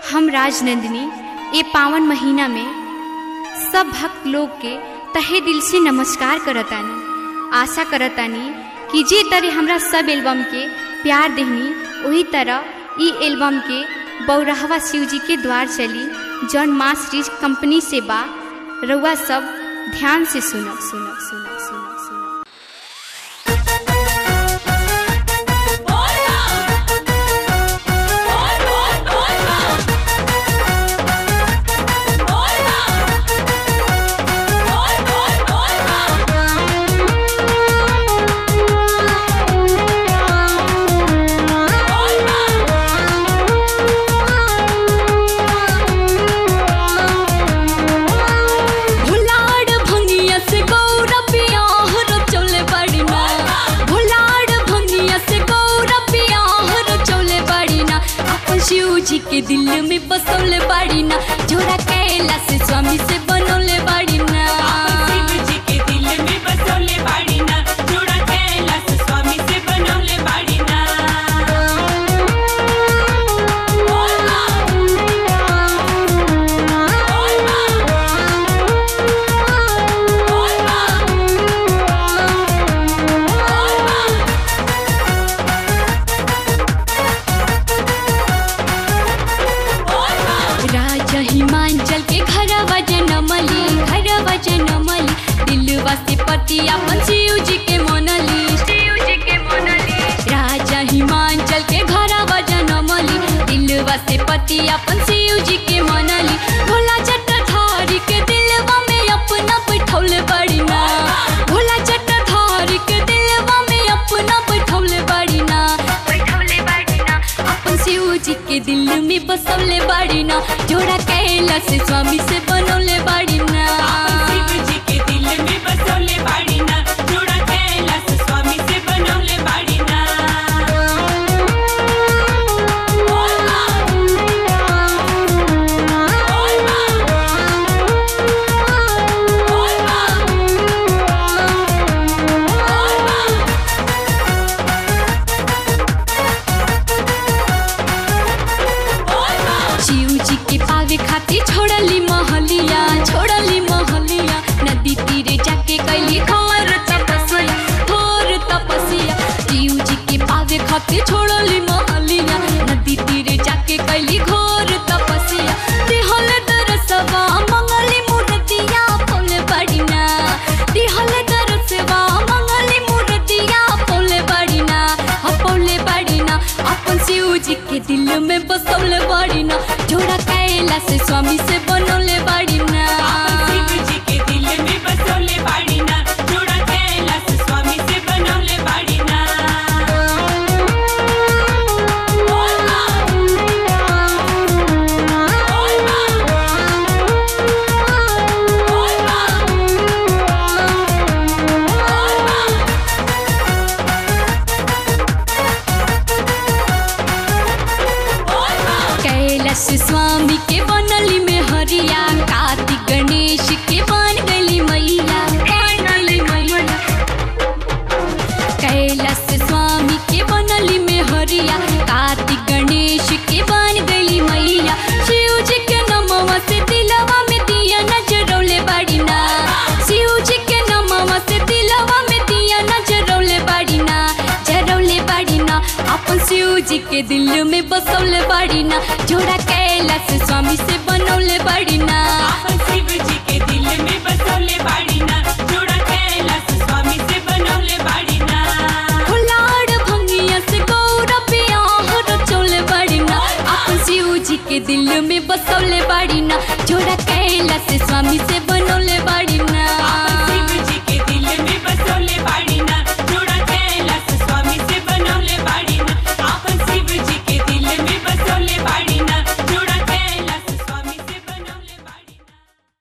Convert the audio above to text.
हम राजनंदिनी ये पावन महीना में सब भक्त लोग के तहे दिल से नमस्कार करतानी आशा करतानी कि जे तरह हमरा सब एल्बम के प्यार देहनी वही तरह ई एल्बम के बौरहवा शिव जी के द्वार चली जौन माँ सीरीज कंपनी से बा रउआ सब ध्यान से सुनब सुनब सुनब सुनब सुनब भुलाड़ भंगिया से गौरबिया हर चौले बड़िना भुलाड़ भंगिया से गौरबिया हर चौले बड़िना अपन शिव जी के दिल में बसौले बड़िना जोड़ा कैला से स्वामी से बनौले बड़िना शिव जी के दिल में बसौले बाड़ीना जोड़ा कैलाश स्वामी से बनौले बाड़ीना राजा हिमांचल के घरवा जनमली घरवा जनमली दिलवा से पति अपन शिव जी के मोनली शिव जी के मोनली राजा हिमांचल के घरवा जनमली दिलवा से पति अपन शिव जी के मोनली भोला जटाधारी के दिलवा में अपना बैठौले बड़िना भोला जटाधारी के दिलवा में अपना बैठौले बड़िना बैठौले बड़िना अपन शिव जी के दिल में बसौले बाड़ीना जोड़ा कैलाश स्वामी से बनौले बाड़ीना शिव जी के दिल में बसौले बाड़ीना जोड़ा कैलाश स्वामी से बनौले बाड़ीना शिव जी के पावे खातिर छोड़ली महलिया छोड़ली महलिया नदी तीरे जाके कैली घोर तपस्या घोर तपस्या शिव जी के पावे खातिर छोड़ली महलिया नदी तीरे जाके कैली घोर तपस्या दिहल दरसवा मंगली मूर्तिया फूल बड़िना दिहल दरसवा मंगली मूर्तिया फूल बड़िना फूल बड़िना अपन शिव जी के दिल में बसौले बड़िना जोड़ा कैलाश स्वामी से बनौले बड़िना शिव जी के दिल में बसौले बाड़ीना जोड़ा कैलाश स्वामी से बनौले बाड़ीना कैलाश स्वामी के बनली में हरिया कार्तिक गणेश के बन गली मैया बन गली मैया कैलाश स्वामी के बनली में हरिया कार्तिक गणेश के बन गली मैया शिव जी के नमवा से दिलवा में दिया नजरौले बड़िना शिव जी के नमवा से दिलवा में दिया नजरौले बड़िना जरौले बड़िना अपन शिव जी के दिल में बसौले बड़िना जोड़ा कैलाश स्वामी से बनौले बड़िना शिव जी के दिल में बसौले बाड़ीना जोड़ा कैलाश स्वामी से बनौले बाड़ीना फुलाड़ भंगिया से गौरबिया हर चौले बड़िना अपन शिव जी के दिल में बसौले बड़िना जोड़ा कैलाश स्वामी से बनौले बड़िना